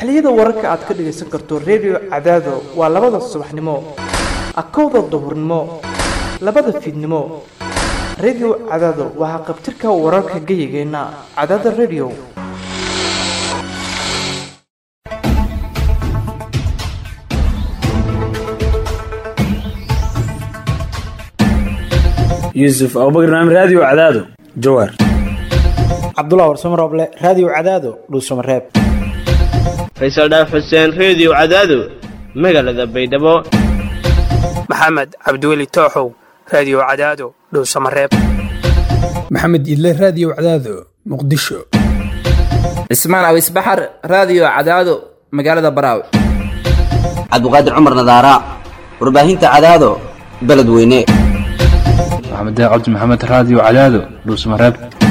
xilliyada wararka aad ka dhagaysan karto redio cadaado waa labada subaxnimo akowda duhurnimo labada fiidnimo redio cadaado waa haqabtirka wararka geyigeenna cadaada redio yuusuf abubakar naam raadiyo cadaado jawaar cabdullah warsamo rooble raadiyo cadaado dhuusamareeb faysal dhaaf xuseen reediyo cadaado magaalada baydhabo maxamed cabdiweli tooxow raadiyo cadaado dhowsamareeb maxamed idle raadiyo cadaado muqdisho cismaan awis baxar raadiyo cadaado magaalada baraaw cabduqaadir cumar nadaara warbaahinta cadaado beledweyne maxamed cabdi maxamed raadiyo cadaado dhuusamareeb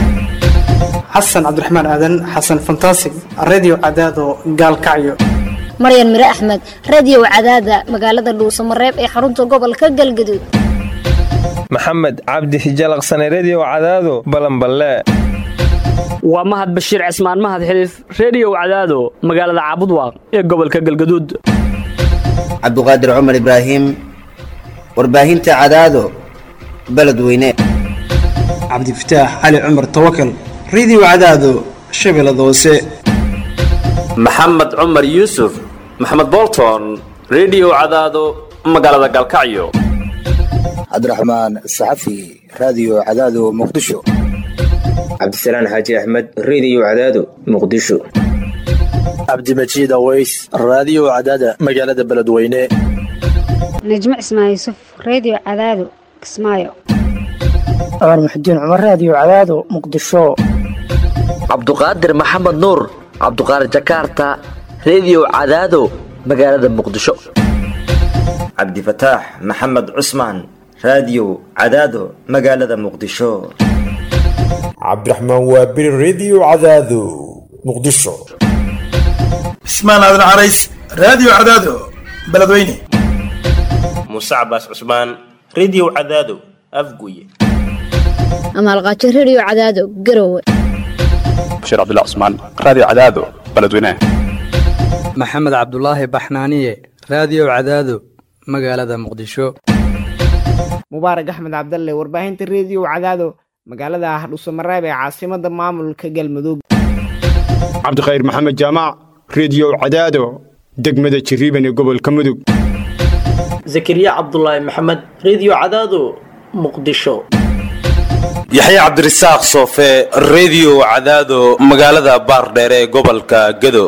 xasan cabdiraxmaan aadan xasan fantasig reediyo cadaado gaalkacyo maryan mire axmed reediyo cadaada magaalada dhuusamareeb ee xarunta gobolka galgaduud maxamed cabdi hijalaqsane reediyo cadaado balanballe waa mahad bashiir cismaan mahad xiliif reediyo cadaado magaalada caabudwaaq ee gobolka galgaduud cabduqaadir cumar ibraahim warbaahinta cadaado beledweyne cabdifataax cali cumar tawakal reediyo cadaado shabeellada hoose maxamed cumar yuusuf maxamed bolton reediyo cadaado magaalada galkacyo cabdiraxmaan saxafi raadiyo cadaado muqdisho cabdisalaan xaaji axmed reediyo cadaado muqdisho cabdimajiid aweys raadiyo cadaada magaalada beledweyne najmo cismaan yuusuf reediyo cadaado kismaayo cumar muxudiin cumar raadiyo cadaado muqdisho cabduqaadir maxamed nuur cabduqaadir jakaarta reediyo cadaado magaalada muqdisho cabdifataax maxamed cusmaan raadiyo cadaado magaalada muqdisho cabdiraxmaan waabiri reediyo cadaado muqdisho cismaan aadan carays raadiyo cadaado beledweyne muuse cabaas cusmaan reediyo cadaado afguye amaalqaajo reediyo cadaado garowe bashir cabdullah cusmaan raadiyo cadaado beledweyne maxamed cabdulaahi baxnaaniye raadiyo cadaado magaalada muqdisho mubaarak axmed cabdalle warbaahinta reediyo cadaado magaalada hadhuusamareeb ee caasimada maamulka galmudug cabdikhayr maxamed jaamac reediyo cadaado degmada jiriiban ee gobolka mudug zakariya cabdulaahi maxamed reediyo cadaado muqdisho yaxya cabdirasaaq soofe reediyo cadaado magaalada baardheere ee gobolka gedo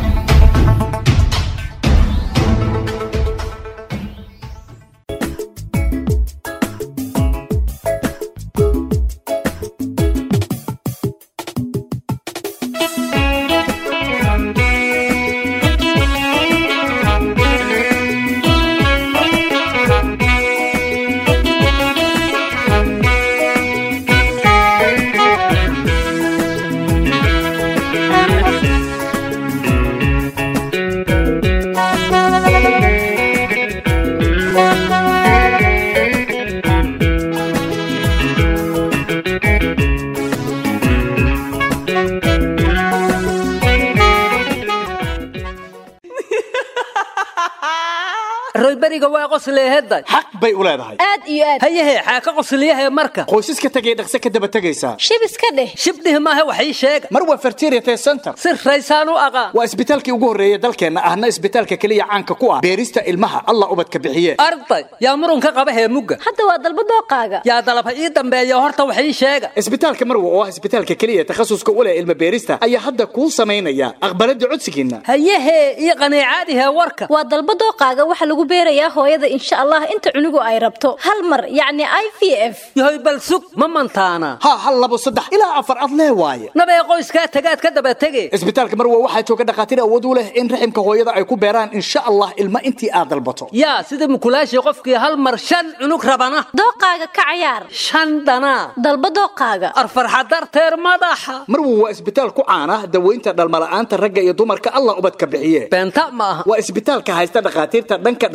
royberiga waa qosleeheday xaq bay u leedahay aad iyo aad hayahe xaaka qosliyahe marka qoysaska tegay dhaqse ka daba tegaysaa shib iska dheh shibdhih maahe wax ii sheega mar waa fertiriate center si raysaan u aqaan waa isbitaalkii ugu horreeya dalkeenna ahna isbitaalka keliya caanka ku ah beerista ilmaha allah ubadka bixiye arday yaa murunka qaba heemugga hadda waa dalba dooqaaga yaa dalaba ii dambeeya horta wax ii sheega isbitaalka marwa oo ah isbitaalka keliya takhasuska u leh ilma beerista ayaa hadda kuu samaynaya aqbalada codsigiinna hayahe ii qaniicaadihe warka waa dalba dooqaaga waxa lagu beerayaa hooyada insha allah inta cunugu ay rabto hal mar yacni i v f yahoy bal sug ma mantaana ha hal labo saddex ilaa afar ad lee waaye nabee qoyskaa tagaad ka daba tege isbitaalka marwa waxaa jooga dhakhaatiir awood u leh in raximka hooyada ay ku beeraan insha allah ilma intii aad dalbato yaa sida mukulaashii qofkii hal mar shan cunug rabana dooqaaga ka cayaar shan dhanaa dalba dooqaaga arfarxa darteer madaxa marwa waa isbitaal ku caana daweynta dhalmala'aanta ragga iyo dumarka allah ubadka bixiye beenta ma aha waa isbitaalka haysta dhakhaatiirta dhanka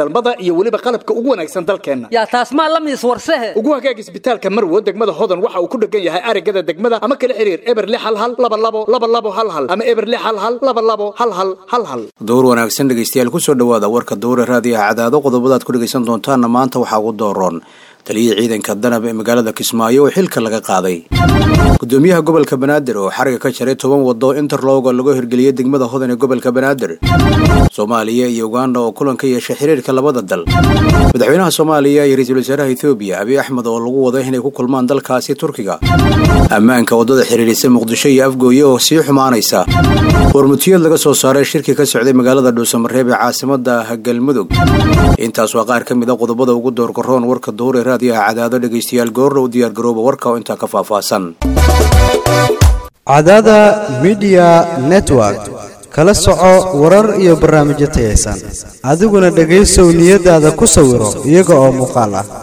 dhalmada iyo weliba qalabka ugu wanaagsan dalkeenna yaa taas maa la miis warsehe ugu hagaag isbitaalka marwo degmada hodan waxa uu ku dhegan yahay arigada degmada ama kala xiriir eber lix hal hal laba labo laba labo hal hal ama eber lix hal hal laba labo hal hal hal hal dowr wanaagsan dhegaystayaal kusoo dhowaada warka dowre raadiyaha cadaado qodobadaad ku dhegaysan doontaanna maanta waxaa ugu dooroon taliyihii ciidanka danab ee magaalada kismaayo oo xilka laga qaaday gudoomiyaha gobolka banaadir oo xariga ka jaray toban wado interlowga lagu hirgeliyey degmada hodan ee gobolka banaadir soomaaliya iyo uganda oo kulan ka yeeshay xiriirka labada dal madaxweynaha soomaaliya iyo ra-iisul wasaaraha ethoobiya abiy axmed oo lagu wada inay ku kulmaan dalkaasi turkiga ammaanka waddada xiriirisa muqdisho iyo afgooye oo sii xumaanaysa warmutiyad laga soo saaray shirki ka socday magaalada dhuusamareeb ee caasimada galmudug intaas waa qaar ka mid a qodobada ugu doorgaroon warka dowre raadiyaha cadaado dhegaystayaal goorna u diyaargarooba warka oo intaa ka faahfaahsan cadaada midiya network kala soco warar iyo barnaamijyo tayaysan adiguna dhegaysow niyadaada ku sawiro iyaga oo muuqaal ah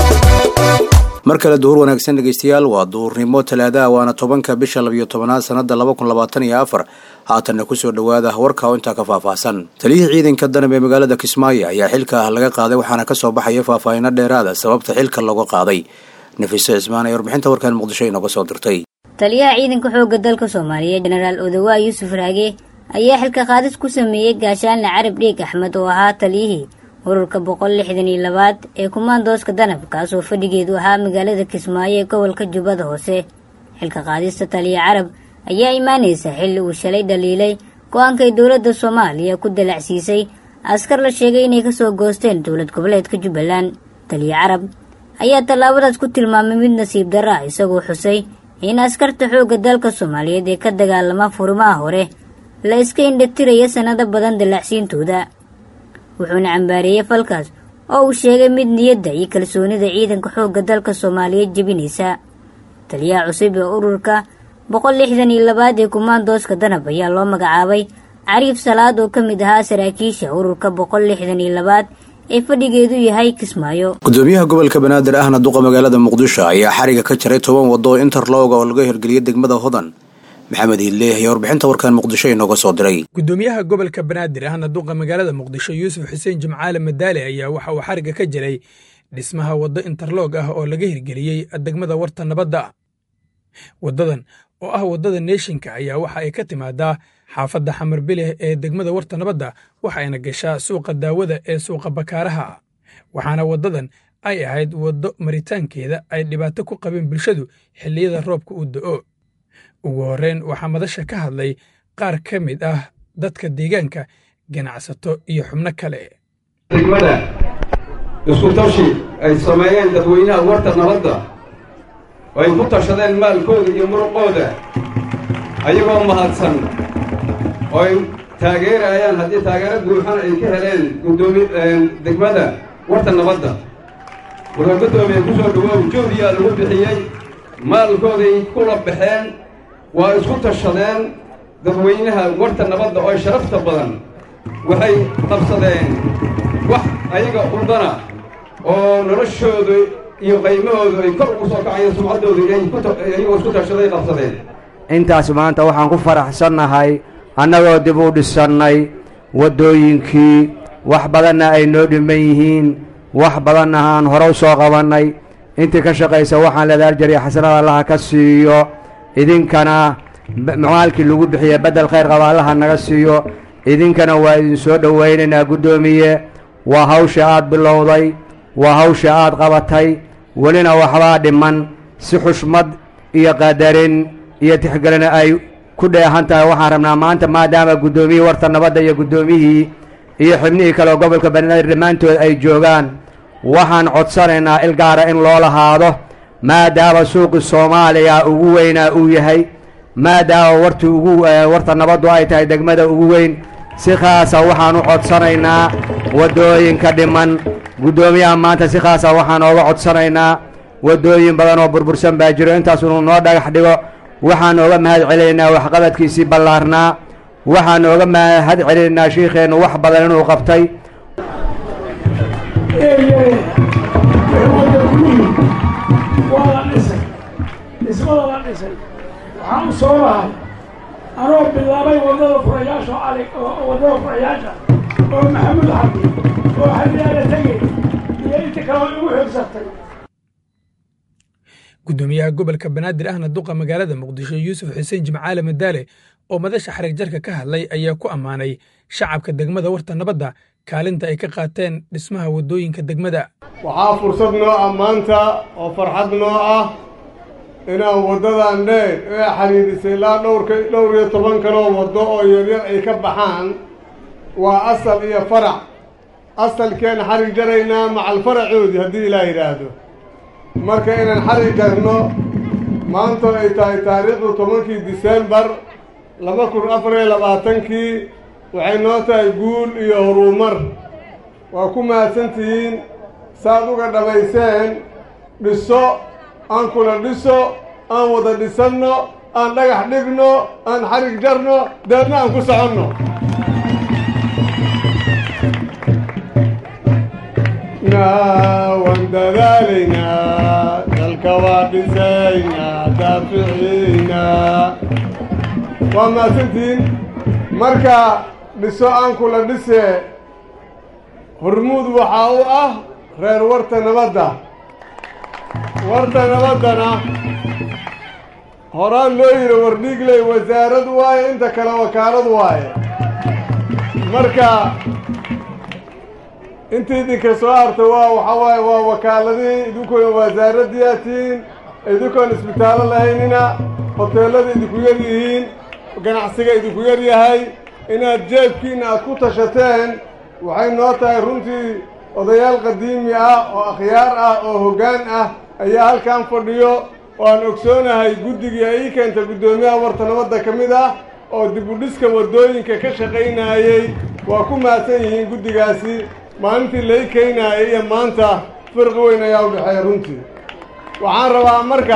mar kale duhur wanaagsan dhegaystayaal waa duhurnimo talaadaha waana tobanka bisha labiyo tobanaad sanada laba kun labaatan iyo afar haatanna kusoo dhowaada warka oo intaa ka faahfaahsan taliyihii ciidanka danab ee magaalada kismaayo ayaa xilka ah laga qaaday waxaana kasoo baxaya faahfaahino dheeraada sababta xilka looga qaaday nafiise cismaan ee warbixinta warkan muqdisho inooga soo dirtay taliyaha ciidanka xoogga dalka soomaaliyeed jenaraal odawaa yuusuf raage ayaa xilka qaadis ku sameeyey gaashaanle carab dhiig axmed oo ahaa taliyihii ururka boqol lixdan iyo labaad ee kumaandooska danab kaasoo fadhigeedu ahaa magaalada kismaayo ee gobolka jubbada hoose xilka qaadista taliya carab ayaa imaanaysa xilli uu shalay dhaliilay go-aankay dowladda soomaaliya ku dalacsiisay askar la sheegay inay kasoo goosteen dowlad goboleedka jubbaland taliya carab ayaa tallaabadaas ku tilmaamay mid nasiib darra ah isagoo xusay in askarta xoogga dalka soomaaliyeed ee ka dagaalama furimaha hore la iska indhatiraya sannado badan dalacsiintooda wuxuuna cambaareeyey falkaas oo uu sheegay mid niyadda iyo kalsoonida ciidanka xoogga dalka soomaaliyeed jebinaysa taliyaha cusub ee ururka boqol lixdan iyo labaad ee kumaandooska danab ayaa loo magacaabay cariif salaad oo ka mid ahaa saraakiisha ururka boqol lixdan iyo labaad ee fadhigeedu yahay kismaayo gudoomiyaha gobolka banaadir ahna duqa magaalada muqdisho ayaa xariga ka jaray toban wado oo interlowga oo laga hirgeliyay degmada hodan maxamed hiidleeh ayaa warbixinta warkan muqdisho inooga soo diray gudoomiyaha gobolka banaadir ahna duqa magaalada muqdisho yuusuf xuseen jimcaale madaale ayaa waxa uu xariga ka jiray dhismaha waddo interlog ah oo laga hirgeliyey degmada warta nabadda waddadan oo ah waddada neeshinka ayaa waxa ay ka timaadaa xaafadda xamar bileh ee degmada warta nabadda waxayna gashaa suuqa daawada ee suuqa bakaaraha waxaana waddadan ay ahayd waddo maritaankeeda ay dhibaato ku qabeen bulshadu xilliyada roobka uu do'o ugu horreyn waxaa madasha ka hadlay qaar ka mid ah dadka deegaanka ganacsato iyo xubno kale degmada isku tashi ay sameeyeen dadweynaha warta nabadda oo ay ku tashadeen maalkooda iyo muruqooda ayagoo mahadsan oo ay taageerayaan haddii taageero buuxan ay ka heleen gudoomi degmada warta nabadda wuxuu guddoomiye ku soo dhawoow joodiyaa lagu bixiyey maalkooday kula baxeen waa isku tashadeen dadweynaha warta nabadda oo sharafta badan waxay qabsadeen wax ayaga urdana oo noloshoodu iyo qaymahoodu ay kor ugu soo kacayeen sumcaddoodu iyagoo isku tashaday qabsadeen intaas maanta waxaan ku faraxsannahay annagoo dib u dhisannay waddooyinkii wax badanna ay noo dhiman yihiin wax badanna aan hore u soo qabannay intii ka shaqaysa waxaan leedahay aljariya xasanada allaha ka siiyo idinkana maalkii lagu bixiye beddel khayr qaba allaha naga siiyo idinkana waa idin soo dhowaynaynaa guddoomiye waa hawsha aad bilowday waa hawsha aad qabatay welina waxbaa dhiman si xushmad iyo qadarin iyo tixgelina ay ku dheehan tahay waxaan rabnaa maanta maadaama guddoomiyihii warta nabadda iyo guddoomiyihii iyo xibnihii kale oo gobolka banaadir dhammaantood ay joogaan waxaan codsanaynaa il gaara in loo lahaado maadaama suuqi soomaaliya ugu weynaa uu yahay maadaama warti ugu warta nabaddu ay tahay degmada ugu weyn si khaasa waxaan u codsanaynaa waddooyinka dhiman guddoomiyaha maanta si khaasa waxaan ooga codsanaynaa waddooyin badan oo burbursan baa jiro intaas inuu noo dhagax dhigo waxaan ooga mahad celinaynaa waxqabadkiisii ballaarnaa waxaan ooga mahad celinaynaa shiikheennu wax badan inuu qabtay waa la dhisay dhismada la dhisay waxaan u soo lahay anoo bilaabay waddada furayaasha cali waddada furayaasha oo maxamuud xabdi oo xaliyaala tegey iyo inta kaloo igu xigsatay gudoomiyaha gobolka banaadir ahna duqa magaalada muqdisho yuusuf xuseen jimcaale madaale oo madasha xarig jarka ka hadlay ayaa ku ammaanay shacabka degmada warta nabadda kaalinta ay ka qaateen dhismaha waddooyinka degmada waxaa fursad noo ah maanta oo farxad noo ah inaan waddadan dheer ee xidhiidhisay ilaa dhowrka dhowr iyo toban kaloo waddo oo yaryar ay ka baxaan waa asal iyo farac asalkeen xarig jaraynaa macal faracoodii haddii ilaa yidhaahdo marka inaan xarig jarno maanta ay tahay taariikhdu tobankii disembar laba kun afar iyo labaatankii waxay noo tahay guul iyo horumar waa ku mahadsantihiin saad uga dhammayseen dhiso aan kula dhiso aan wada dhisanno aan dhagax dhigno aan xarig jarno deedna aan ku soconno waan dadaalaynaa dalka waa dhisaynaa daaficiinaa waa mahadsantihiin marka dhiso aan kula dhisee hormuud waxaa u ah reer warta nabadda warta nabaddana horaan loo yidhi wardhiigley wasaarad waaye inta kale wakaalad waaye marka intii idinka soo harta waa waxaa waaye waa wakaaladihii idinkoona wasaaradiyaa tihiin idinkoon isbitaallo lahaynina hoteellada idinku yar yihiin ganacsiga idinku yar yahay inaad jeebkiinna aad ku tashateen waxay noo tahay runtii odayaal qadiimi ah oo akhyaar ah oo hoggaan ah ayaa halkan fadhiyo oo aan ogsoonahay guddigii ay ii keenta guddoomiyaha warta nabadda ka mid ah oo dib u dhiska waddooyinka ka shaqaynaayey waa ku mahadsan yihiin guddigaasi maalintii lai keenaayay iyo maanta firqi weyn ayaa u dhexeeya runtii waxaan rabaa marka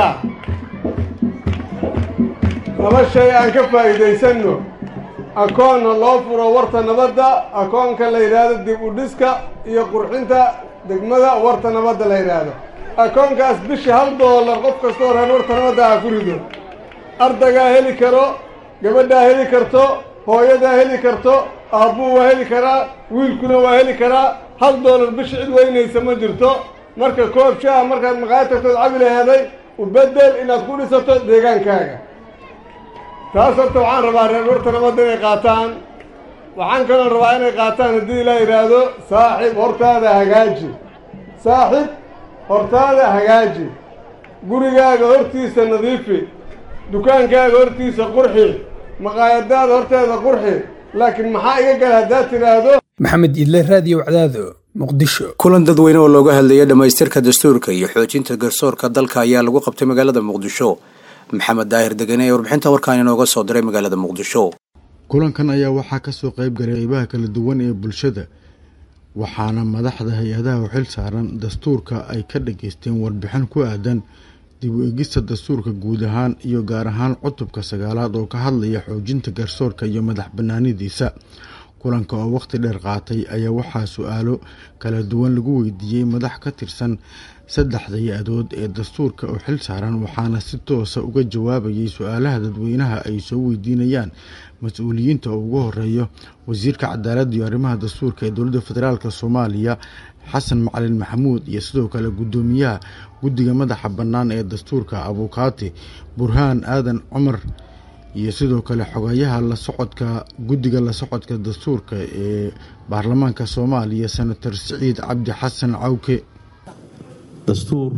laba shay aan ka faa'iidaysanno akoonna loo furo warta nabadda akoonka la yidhaahdo dib u dhiska iyo qurxinta degmada warta nabadda la yidhaahdo akoonkaas bishii hal doolar qof kastoo reer warta nabadda ah ku rido ardaygaa heli karo gabadhaa heli karto hooyadaa heli karto aabbuu waa heli karaa wiilkuna waa heli karaa hal doolar bishi cid weynaysa ma jirto marka koob shaaha markaad maqaayad tagtood cabi laheeday u beddel inaad ku dhisato deegaankaaga taas horta waxaan rabaa reer warta nabadda inay qaataan waxaan kaloo rabaa inay qaataan haddii ilaa yidhaahdo saaxib hortaada hagaaji saaxib hortaada hagaaji gurigaaga hortiisa nadiifi dukaankaaga hortiisa qurxi maqaayadaada horteeda qurxi laakiin maxaa iga gala haddaad tidhaahdo maxamed idle raadiyo wacdaado muqdisho kulan dadweyne oo looga hadlayay dhammaystirka dastuurka iyo xoojinta garsoorka dalka ayaa lagu qabtay magaalada muqdisho maxamed daahir degene ee warbixinta warkaan inooga soo diray magaalada muqdisho kulankan ayaa waxaa kasoo qayb galay qeybaha kala duwan ee bulshada waxaana madaxda hay-adaha u xil saaran dastuurka ay ka dhageysteen warbixin ku aadan dib u egista dastuurka guud ahaan iyo gaar ahaan cutubka sagaalaad oo ka hadlaya xoojinta garsoorka iyo madax banaanidiisa kulanka oo waqti dheer qaatay ayaa waxaa su-aalo kala duwan lagu weydiiyey madax ka tirsan saddexda hay-adood ee dastuurka oo xil saaran waxaana si toosa uga jawaabayay su-aalaha dadweynaha ay soo weydiinayaan mas-uuliyiinta oo ugu horeeyo wasiirka cadaaladda iyo arrimaha dastuurka ee dowladda federaalk soomaaliya xasan macalin maxamuud iyo sidoo kale guddoomiyaha guddiga madaxa bannaan ee dastuurka abukaati burhaan aadan cumar iyo sidoo kale xogayaha la socodka guddiga la socodka dastuurka ee baarlamaanka soomaaliya senator siciid cabdi xasan cawke dastuur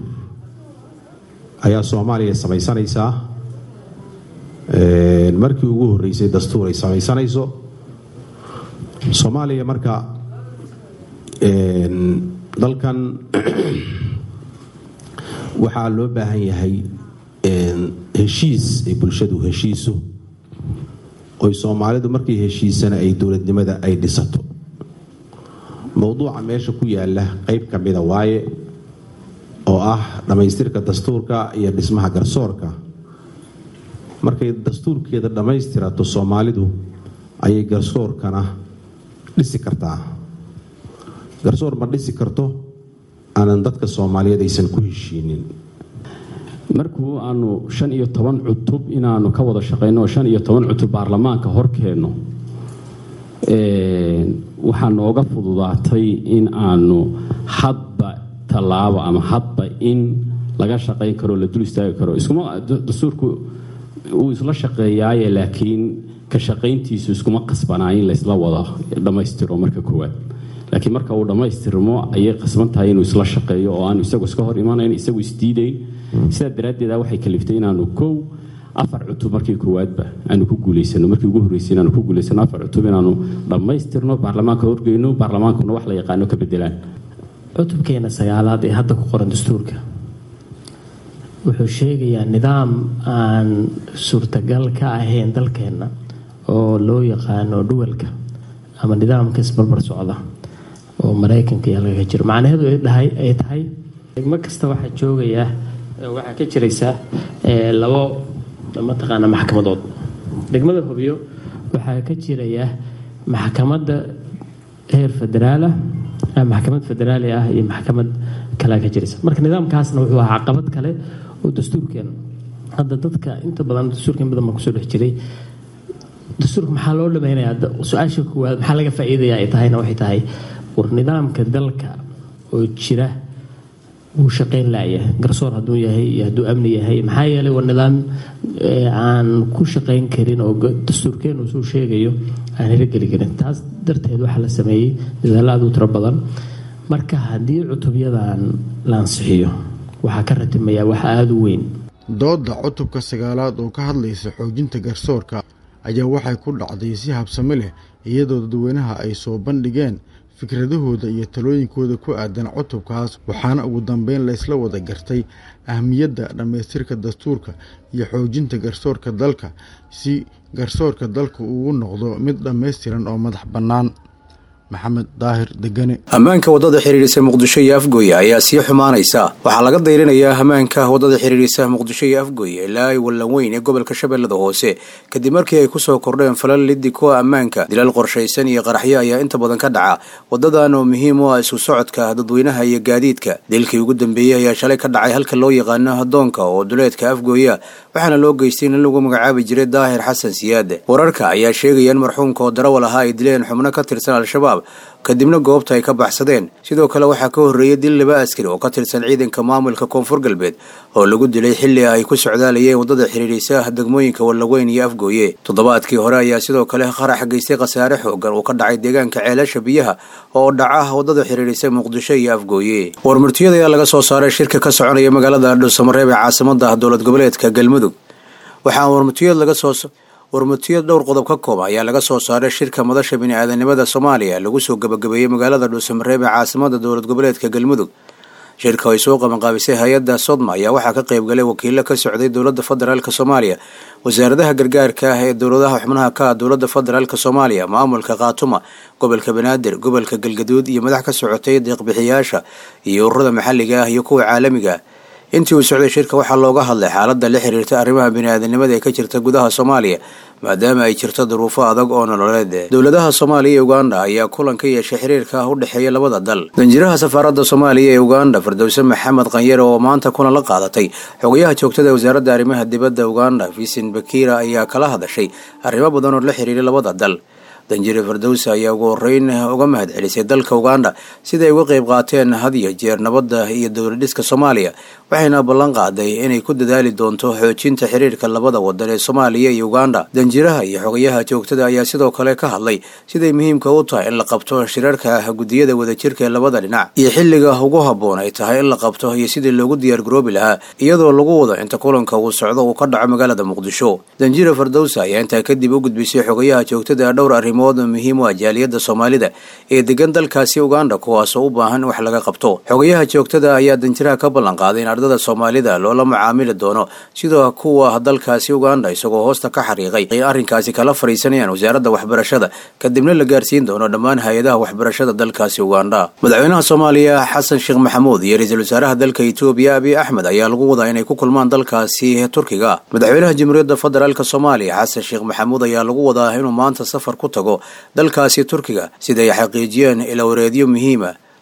ayaa soomaaliya samaysanaysaa markii ugu horreysay dastuur ay samaysanayso soomaaliya marka dalkan waxaa loo baahan yahay heshiis ay bulshadu heshiiso oy soomaalidu markay heshiisana ay dowladnimada ay dhisato mowduuca meesha ku yaala qeyb ka mida waaye oo ah dhammaystirka dastuurka iyo dhismaha garsoorka markay dastuurkeeda dhammaystirato soomaalidu ayay garsoorkana dhisi kartaa garsoor ma dhisi karto aanan dadka soomaaliyeed aysan ku heshiinin markuu aanu shan iyo toban cutub inaanu ka wada shaqayno oo shan iyo toban cutub baarlamaanka hor keenno waxaa nooga fududaatay in aanu hadba tallaabo ama hadba in laga shaqayn karo la dul istaagi karo iskuma dastuurku uu isla shaqeeyaaye laakiin ka shaqayntiisu iskuma qasbanaa in laysla wada dhammaystiro marka koowaad laakiin marka uu dhammaystirmo ayay qasban tahay inuu isla shaqeeyo oo aanu isagu iska hor imanayn isagu isdiidayn sidaa daraaddeeda waxay kaliftay inaanu kow afar cutub markii koowaadba aanu ku guulaysano markii ugu horreysay inaanu ku guulaysano afar cutub inaanu dhammaystirno baarlamaanka horgeyno baarlamaankuna wax la yaqaano ka bedelaan cutubkeena sagaalaad ee hadda ku qoran dastuurka wuxuu sheegayaa nidaam aan suurtagal ka ahayn dalkeenna oo loo yaqaano dhuwalka ama nidaamka isbarbar socda oo maraykanka iyo halka ka jiro macnaheedu ay tahay degmo kasta waxaa joogaya waxaa ka jiraysa labo mataqaana maxkamadood degmada hobyo waxaa ka jiraya maxkamadda heer federaalah maxkamad federaali ah iyo maxkamad kalea ka jiraysa marka nidaamkaasna wuxuu ahaa caqabad kale oo dastuurkeena hadda dadka inta badan dastuurka in badan baan kusoo dhex jiray dastuurka maxaa loo dhameynayaa su-aasha koowaad maxaa laga faa'iidaya ay tahayna waxay tahay war nidaamka dalka oo jira wuu shaqayn laaya garsoor hadduu yahay iyo hadduu amni yahay maxaa yeelay waa nidaam aan ku shaqayn karin oo dastuurkeenu suu sheegayo aan hirogeli karin taas darteed waxaa la sameeyey dadaalla aad u tiro badan marka haddii cutubyadan la ansixiyo waxaa ka ratimayaa wax aada u weyn doodda cutubka sagaalaad oo ka hadlaysa xoojinta garsoorka ayaa waxay ku dhacday si habsami leh iyadoo dadweynaha ay soo bandhigeen fikradahooda iyo talooyinkooda ku aadan cutubkaas waxaana ugu dambeyn laysla wada gartay ahmiyadda dhammaystirka dastuurka iyo xoojinta garsoorka dalka si garsoorka dalka ugu noqdo mid dhammaystiran oo madax bannaan maxamed daahir degane ammaanka waddada xiriirisa muqdisho iyo afgooye ayaa sii xumaanaysa waxaa laga dayrinayaa ammaanka waddada xiriirisa muqdisho iyo afgooye ilaa wallan weyn ee gobolka shabeellada hoose kadib markii ay kusoo kordheen falal liddi kuwa ammaanka dilal qorshaysan iyo qaraxyo ayaa inta badan ka dhaca waddadan oo muhiim u ah isu socodka dadweynaha iyo gaadiidka dilkii ugu dambeeyey ayaa shalay ka dhacay halka loo yaqaano hadoonka oo duleedka afgooya waxaana loo geystay in lagu magacaabi jiray daahir xasan siyaade wararka ayaa sheegaya in marxuumka oo darawal ahaa ay dileen xubno ka tirsan al-shabaab kadibna goobta ay ka baxsadeen sidoo kale waxaa ka horreeyay dil laba askari oo ka tirsan ciidanka maamulka koonfur galbeed oo lagu dilay xilli ay ku socdaalayeen waddada xiriirisa degmooyinka wallaweyn iyo afgooye toddobaadkii hore ayaa sidoo kale qarax geystay khasaare xoogan uu ka dhacay deegaanka ceelasha biyaha oo dhaca waddada xiriirisa muqdisho iyo afgooye warmurtiyada ayaa laga soo saaray shirka ka soconaya magaalada dhuusamareeb ee caasimada dowlad goboleedka galmudug waxaa warmurtiyad laga soo warmutiyad dhowr qodob ka kooban ayaa laga soo saaray shirka madasha bini-aadanimada soomaaliya lagu soo gabagabeeyey magaalada dhuusamareeb ee caasimada dowlad goboleedka galmudug shirka ay soo qabanqaabisay hay-adda sodma ayaa waxaa ka qayb galay wakiilo ka socday dowladda federaalk soomaaliya wasaaradaha gargaarka ah ee dowladaha xubnaha ka ah dowladda federaalk soomaaliya maamulka khaatuma gobolka banaadir gobolka galgaduud iyo madax ka socotay deeqbixiyaasha iyo ururada maxalliga ah iyo kuwa caalamiga ah intii uu socday shirka waxaa looga hadlay xaaladda la xiriirta arrimaha bini-aadanimada ee ka jirta gudaha soomaaliya maadaama ay jirto duruufo adag oo nololeed dowladaha soomaaliya iyo uganda ayaa kulan ka yeeshay xiriirka u dhexeeya labada dal danjiraha safaaradda soomaaliya ee uganda firdowse maxamed kanyare oo maanta kulan la qaadatay xogayaha joogtada ee wasaaradda arrimaha dibadda uganda vincent bakira ayaa kala hadashay arrimo badan oo la xiriiray labada dal danjire firdowse ayaa ugu horeyn uga mahad celisay dalka uganda sida ay uga qayb qaateen had iyo jeer nabadda iyo dowladhiska soomaaliya waxayna ballan qaaday inay ku dadaali doonto xoojinta xiriirka labada wadan ee soomaaliya iyo uganda danjiraha iyo xogayaha joogtada ayaa sidoo kale ka hadlay siday muhiimka u tahay in la qabto shirarka guddiyada wadajirka ee labada dhinac iyo xilliga ugu habboon ay tahay in la qabto iyo sidii loogu diyaargaroobi lahaa iyadoo lagu wado inta kulanka uu socdo uu ka dhaco magaalada muqdisho danjire firdowse ayaa intaa kadib u gudbisay xogayaha joogtada dhowr arrimood muhiim u ah jaaliyadda soomaalida ee degan dalkaasi uganda kuwaasoo u baahan wax laga qabto xogayaha joogtada ayaa danjiraha ka ballan qaaday in ardada soomaalida loola macaamili doono sida kuwa dalkaasi uganda isagoo hoosta ka xariiqay ay arrinkaasi kala fadhiisanayaan wasaaradda waxbarashada kadibna la gaarsiin doono dhammaan hay-adaha waxbarashada dalkaasi uganda madaxweynaha soomaaliya xasan sheekh maxamuud iyo ra-iisul wasaaraha dalka etoobiya abiy axmed ayaa lagu wadaa inay ku kulmaan dalkaasi turkiga madaxweynaha jamhuuriyadda federaalk soomaaliya xasan sheekh maxamuud ayaa lagu wadaa inuu maanta safar ku tago dalkaasi turkiga sida ay xaqiijiyeen ilawareedyo muhiima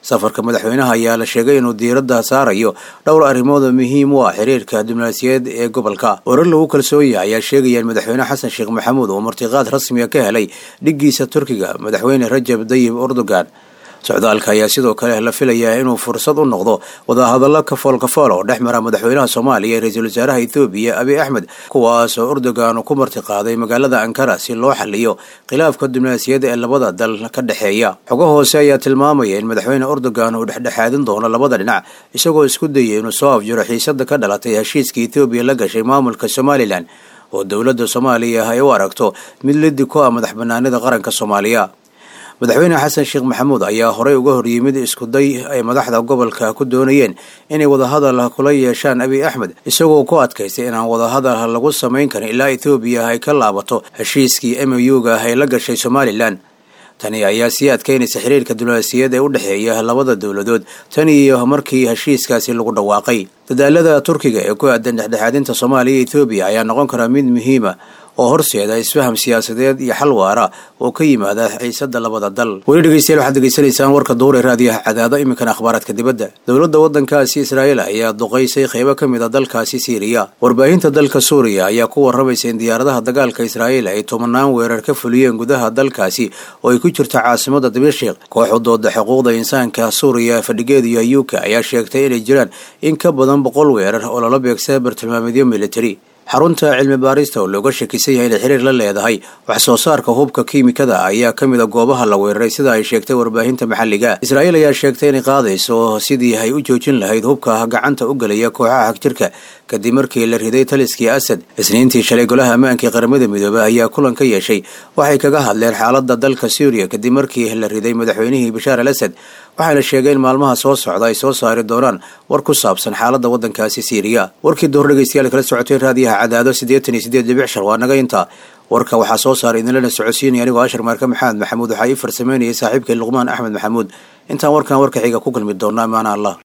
safarka madaxweynaha ayaa la sheegay inuu diiradda saarayo dhowr arrimood oo muhiim u ah xiriirka diblomaasiyadeed ee gobolka warar lagu kalsoon yahay ayaa sheegaya in madaxweyne xasan sheekh maxamuud uu martiqaad rasmiga ka helay dhiggiisa turkiga madaxweyne rajab dayib erdogan socdaalka ayaa sidoo kale la filayaa inuu fursad u noqdo wadahadallo kafool kafool oo dhex mara madaxweynaha soomaaliya iyo ra-iisul wasaaraha ethoobiya abiy axmed kuwaas oo erdogan ku martiqaaday magaalada ankara si loo xaliyo khilaafka diblomaasiyadda ee labada dal ka dhexeeya xogo hoose ayaa tilmaamaya in madaxweyne erdogan uu dhexdhexaadin doono labada dhinac isagoo isku dayay inuu soo afjiro xiisada ka dhalatay heshiiska ethoobiya la gashay maamulka somalilan oo dowladda soomaaliya ay u aragto mid lidi ku ah madax banaanida qaranka soomaaliya madaxweyne xasan sheekh maxamuud ayaa horey uga horyimid iskuday ay madaxda gobolka ku doonayeen inay wadahadal kula yeeshaan abiy axmed isagoo ku adkaystay inaan wadahadal lagu samayn karin ilaa ethoobiya ay ka laabato heshiiskii m u ga ay la gashay somalilan tani ayaa sii adkaynaysa xiriirka diblomaasiyad ee u dhexeeya labada dowladood tan iyo markii heshiiskaasi lagu dhawaaqay dadaalada turkiga ee ku aadan dhexdhexaadinta soomaaliya iyo ethoobiya ayaa noqon karaa mid muhiima oo horseeda isfaham siyaasadeed iyo xal waara oo ka yimaada xiisada labada dal weli dhegeystayaal waxaad degeysanaysaan warka duure raadiyaha cadaado iminkana akhbaaraadka dibadda dowladda waddankaasi israa'iil ayaa duqaysay qaybo ka mid a dalkaasi siiriya warbaahinta dalka suuriya ayaa ku warramaysa in diyaaradaha dagaalka israa'iil ay tobanaan weerar ka fuliyeen gudaha dalkaasi oo ay ku jirto caasimada dimashik koox u dooda xuquuqda insaanka suuriya fadhigeedu yuka ayaa sheegtay inay jiraan in ka badan boqol weerar oo lala beegsada bartilmaameedyo militari xarunta cilmi baarista oo looga shakisan yahay inay xiriir la leedahay wax soo saarka hubka kiimikada ayaa ka mid a goobaha la weeraray sida ay sheegtay warbaahinta maxalliga israa'iil ayaa sheegtay inay qaadayso sidii ay u joojin lahayd hubka gacanta u gelaya kooxaha hagjirka kadib markii la riday taliskii asad isniintii shalay golaha ammaanka ee qaramada midoobey ayaa kulan ka yeeshay waxay kaga hadleen xaaladda dalka suuriya kadib markii la riday madaxweynihii bashaar al asad waxayna sheegeen maalmaha soo socda ay soo saari doonaan war ku saabsan xaaladda waddankaasi siiriya warkii duhur dhegeystayaal kala socotay raadiyaha cadaado siddeetan iyo siddeed dhibic shar waa naga intaa warka waxaa soo saaray idinlana socodsiinaya anigoo ashar maarka maxamed maxamuud waxaa ii farsameynayay saaxiibkay luqmaan axmed maxamuud intaan warkan warka xiga ku kulmi doonno amaana allah